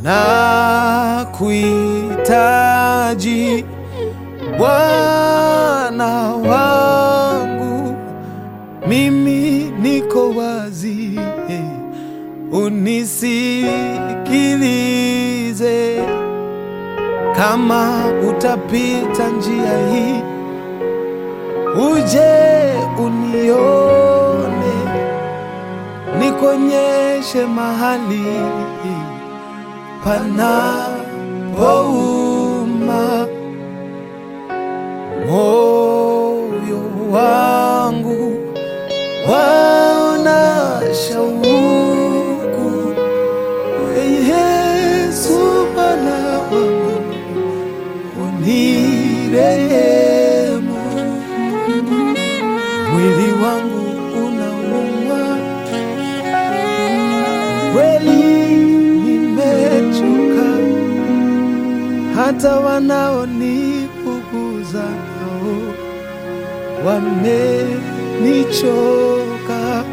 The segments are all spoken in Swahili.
na kuhitaji Bwana wangu, mimi niko wazi, unisikilize. Kama utapita njia hii, uje unione, nikonyeshe mahali panapouma moyo wangu waona shauku, Yesu Bwana wangu unirehemu, mwili wangu unauma kweli, nimechoka hata wanaonipuguza nao wamenichoka.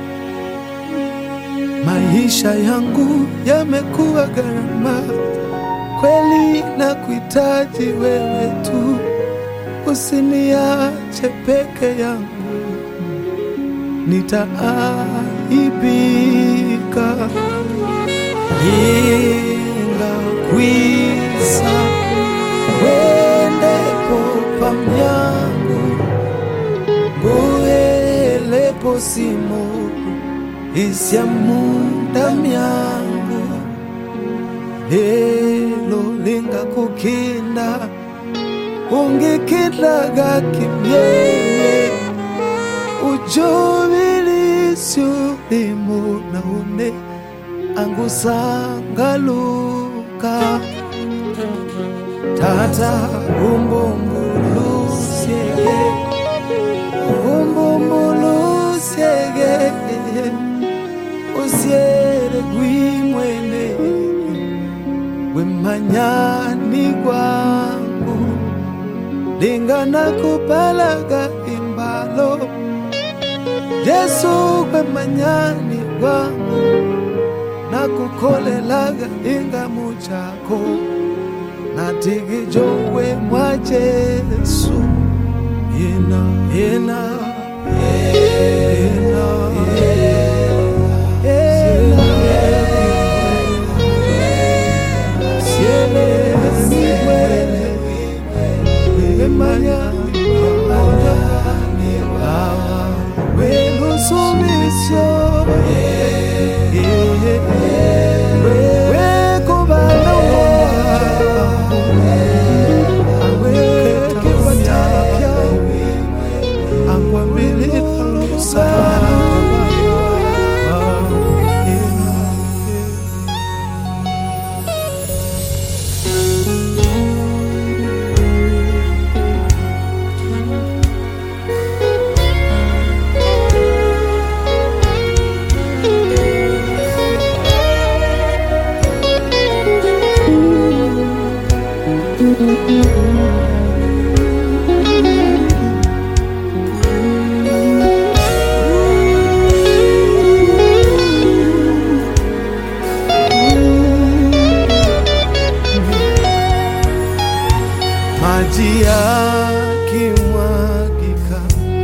Maisha yangu yamekuwa gharama kweli, na kuhitaji wewe tu, usiniache peke yangu, nitaaibika ingakwisa wendepo pamyangu nguhelepo simo isya munda myangu lelo lingakukinda ungikidlaga kimyeye ujovilisyo limo naone angusangaluka tata umbumbulusyege umbumbulusyege usyele gwimwene wemanyani gwangu lingana kupalaga imbalo Yesu wemanyani gwangu nakukolelaga ingamu chako natigijowe mwa Yesu yena yena yena yena siele siwele wemanya awa welusumisyo wekubana awekepatapya angwambilitalusa maji yakimwagika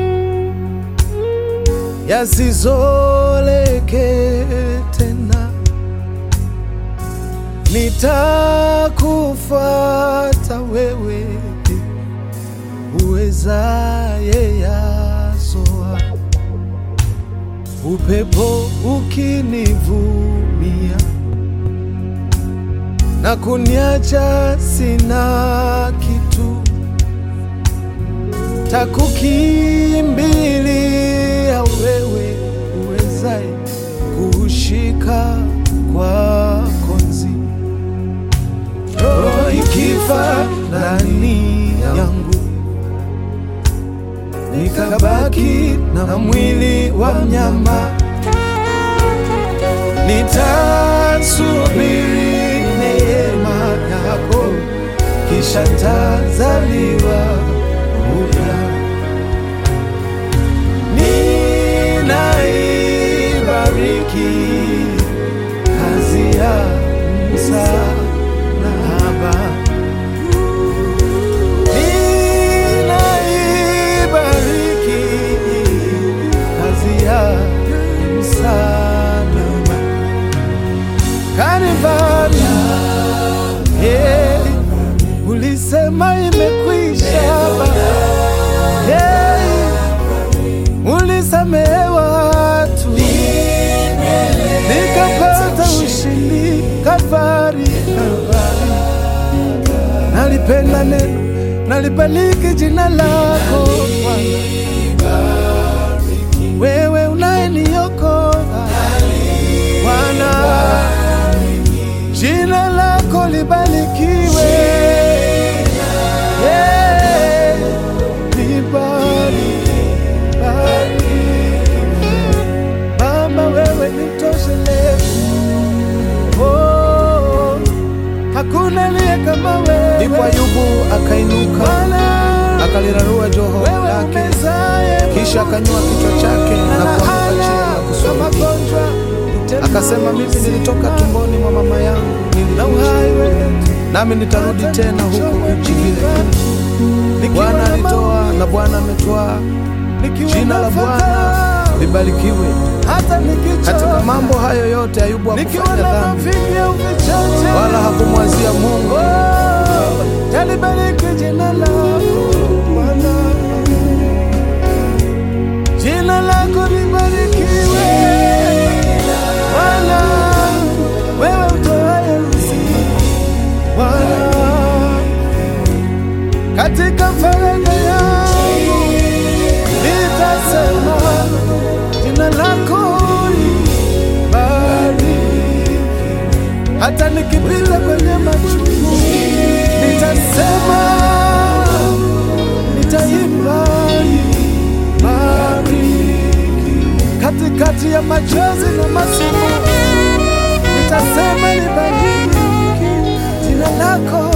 yasizoleke tena, nitakufuata wewe uwezaye yasoa, upepo ukinivumia na kuniacha sina kitu, takukimbilia wewe uwezaye kushika kwa konzi, roho ikifa ndani yangu, nikabaki na mwili wa mnyama, nitasubiri neema yako, kisha tazaliwa upya. Ninaibariki kazi ya msa Baba, ninaibariki kazi ya msalaba Kalvari. Hey, ulisema imekwisha Baba. Hey, ulisamehe watu nikapata ushindi Kalvari, Kalvari. Nalipenda neno, nalibariki jina lako Bwana, wewe unayeniokoa Bwana, jina lako libarikiwe. Yeah, libariki, bariki. Baba, wewe ni mtoshelezi. Oh, hakuna aliye kama wewe. Ndipo Ayubu akainuka Bwana, akalirarua joho wewe lake, umezaye kisha akanyua kichwa chake na kuanguka chini na kwa kusulubishwa. magonjwa Akasema, mimi nilitoka tumboni mwa mama yangu na nilikuja, uhai wetu nami nitarudi tena huku nchi vile vile. Bwana alitoa na Bwana ametwaa, jina la Bwana libarikiwe. hata nikichoka Katika mambo hayo yote Ayubu nikiwa hakufanya na dhambi mafinya uvichache wala hakumwazia Mungu. Oh, talibariki jina lako Bwana, jina lako libarikiwe Bwana, wewe utoaye uzima Bwana, katika faraja yangu nitasema jina lako libariki hata nikipita kwenye machungu nitasema, nitaimba bariki katikati ya machozi na masimu, nitasema libariki jina lako